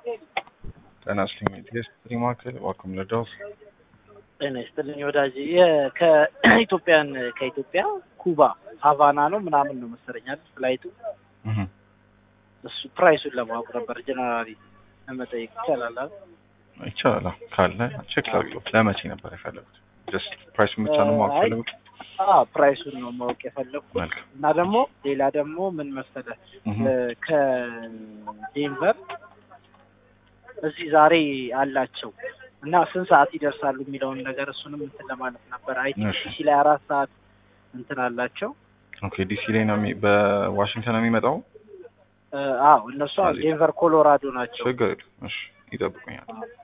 ጤና ይስጥልኝ የስትሪ ማዕከል ዋልካም ለዳውስ ጤና ይስጥልኝ ወዳጅ የ- ከኢትዮጵያን ከኢትዮጵያ ኩባ ሀቫና ነው ምናምን ነው መሰለኛል ፍላይቱ እሱ ፕራይሱን ለማወቅ ነበር ጀነራሊ ለመጠየቅ ይቻላል አይደል? ይቻላል ካለ ቼክ ላድርገው ለመቼ ነበር የፈለጉት ጀስት ፕራይሱን ብቻ ነው ማወቅ አይ፣ ፈለጉት አዎ ፕራይሱን ነው ማወቅ የፈለግኩት መልካም እና ደግሞ ሌላ ደግሞ ምን መሰለህ እህ ከዴንቨር እዚህ ዛሬ አላቸው እና ስንት ሰዓት ይደርሳሉ የሚለውን ነገር እሱንም እንትን ለማለት ነበር። አይ ቲንክ እሺ። ዲሲ ላይ አራት ሰዓት እንትን አላቸው። ኦኬ ዲሲ ላይ ነው የሚ- በዋሽንግተን ነው የሚመጣው እ፣ አዎ እነሱ አሁን እዚህ። ዴንቨር ኮሎራዶ ናቸው። ችግር የለም እሺ ይጠብቁኛል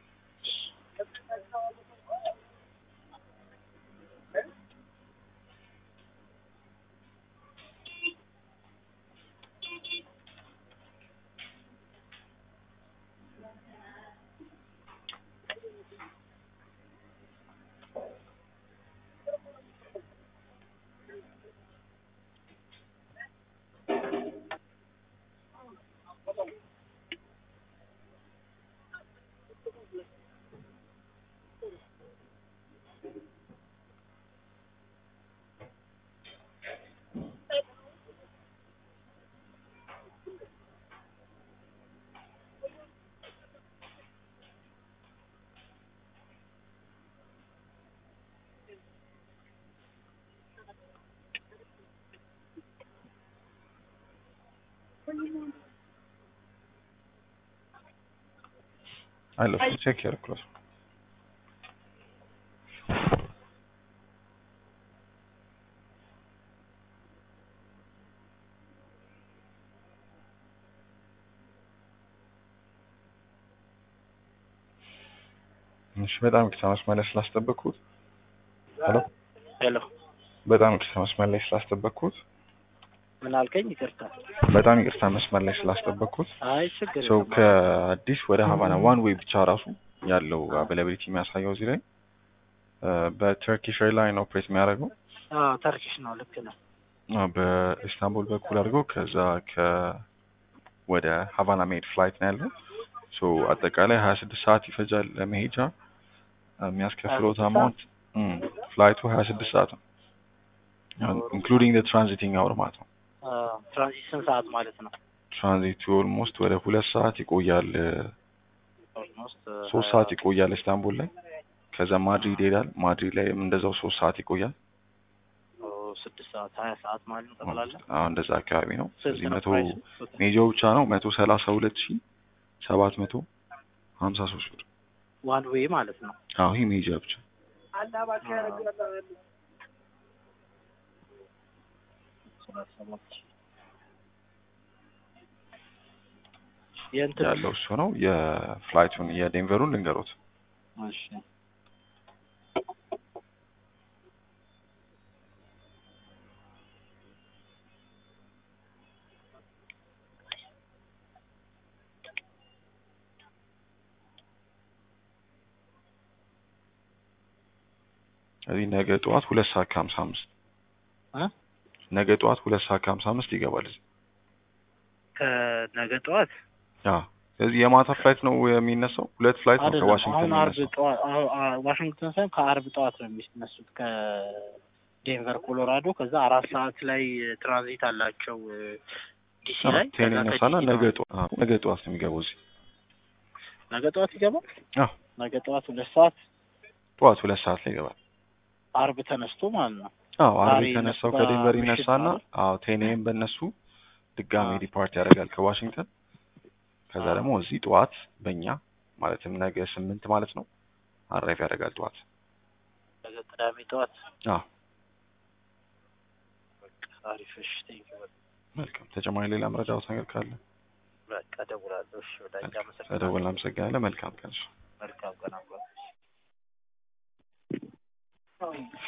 አለፉ ቼክ ያደርኩት እሺ በጣም ይቅርታ መስመር ላይ ስላስጠበቅኩት ሄሎ ሄሎ በጣም ይቅርታ መስመር ላይ ስላስጠበቅኩት ምን አልከኝ? ይቅርታ። በጣም ይቅርታ መስመር ላይ ስላስጠበቅኩት አይ ችግር ሰው የለም። ከአዲስ ወደ ሀቫና ዋን ዌይ ብቻ ራሱ ያለው አቬላቢሊቲ የሚያሳየው እዚህ ላይ እ፣ በተርኪሽ ኤርላይን ኦፕሬት የሚያደርገው አዎ ተርኪሽ ነው። ልክ ነው። አ፣ በኢስታንቡል በኩል አድርገው ከዛ ከ ወደ ሀቫና መሄድ ፍላይት ነው ያለው። ሶ አጠቃላይ ሀያ ስድስት ሰዓት ይፈጃል ለመሄጃ አ፣ የሚያስከፍለውት 26 አማውንት ፍላይቱ ሀያ ስድስት ሰዓት ነው ኢንክሉዲንግ ትራንዚቲንግ አወር ማለት ነው። አዎ፣ ትራንዚት ስንት ሰዓት ማለት ነው? ትራንዚቱ ኦልሞስት ወደ ሁለት ሰዓት ይቆያል እ፣ ኦልሞስት ሶስት ሰዓት ይቆያል ኢስታንቡል ላይ። ከዛ ማድሪድ ይሄዳል። ማድሪድ ላይ እንደዛው ሶስት ሰዓት ይቆያል። ስድስት ሰዓት ሀያ ሰዓት ማለት ነው ጠቅላላ። አሁን እንደዛ አካባቢ ነው። ስንት እዚህ ነው መቶ ፕራይሱ? ሜጃው ብቻ ነው መቶ ሰላሳ ሁለት ሺ ሰባት መቶ ሀምሳ ሶስት ብር። ዋን ዌይ ማለት ነው። አዎ ይህ ሜጃ ብቻ የእንትን ያለው እሱ ነው። የፍላይቱን የዴንቨሩን ልንገሮት እሺ እዚህ ነገ ጠዋት ሁለት ሰዓት ከሀምሳ አምስት እ? ነገ ጠዋት ሁለት ሰዓት ከሀምሳ አምስት ይገባል እዚህ። ከነገ ጠዋት አዎ ስለዚህ የማታ ፍላይት ነው የሚነሳው። ሁለት ፍላይት ነው አይደለም። ከዋሽንግተን አሁን አርብ የሚነሳው። ጠዋት አሁ- አ- ዋሽንግተን ሳይሆን ከአርብ ጠዋት ነው የሚነሱት ከዴንቨር ኮሎራዶ። ከዛ አራት ሰዓት ላይ ትራንዚት አላቸው እ፣ ዲሲ ላይ። ቴን ከዛ ይነሳና ከዲሲ ነገ ነው- ጠዋት አዎ፣ ነገ ጠዋት ነው የሚገባው እዚህ። ነገ ጠዋት ይገባል። አዎ ነገ ጠዋት ሁለት ሰዓት ጠዋት ሁለት ሰዓት ላይ ይገባል። አርብ ተነስቶ ማለት ነው። አዎ አርብ ዛሬ የተነሳው ይነሳ- ከዴንቨር ምሽት ይነሳና ማለት? አዎ ቴኔም በእነሱ ድጋሜ አዎ። ዲፓርት ያደርጋል ከዋሽንግተን። ከዛ አዎ። ደግሞ እዚህ ጠዋት በእኛ ማለትም ነገ ስምንት ማለት ነው አራይፍ ያደርጋል ጠዋት። ነገ ቅዳሜ ጠዋት አዎ በቃ አሪፍ። እሺ ቴንኪው። መልካም። ተጨማሪ ሌላ መረዳት ነገር ካለ በቃ እደውላለሁ። እሺ ወዳጅ አመሰግናለሁ። ተደውል። አመሰግናለን። መልካም ቀን። መልካም ቀን አብሮ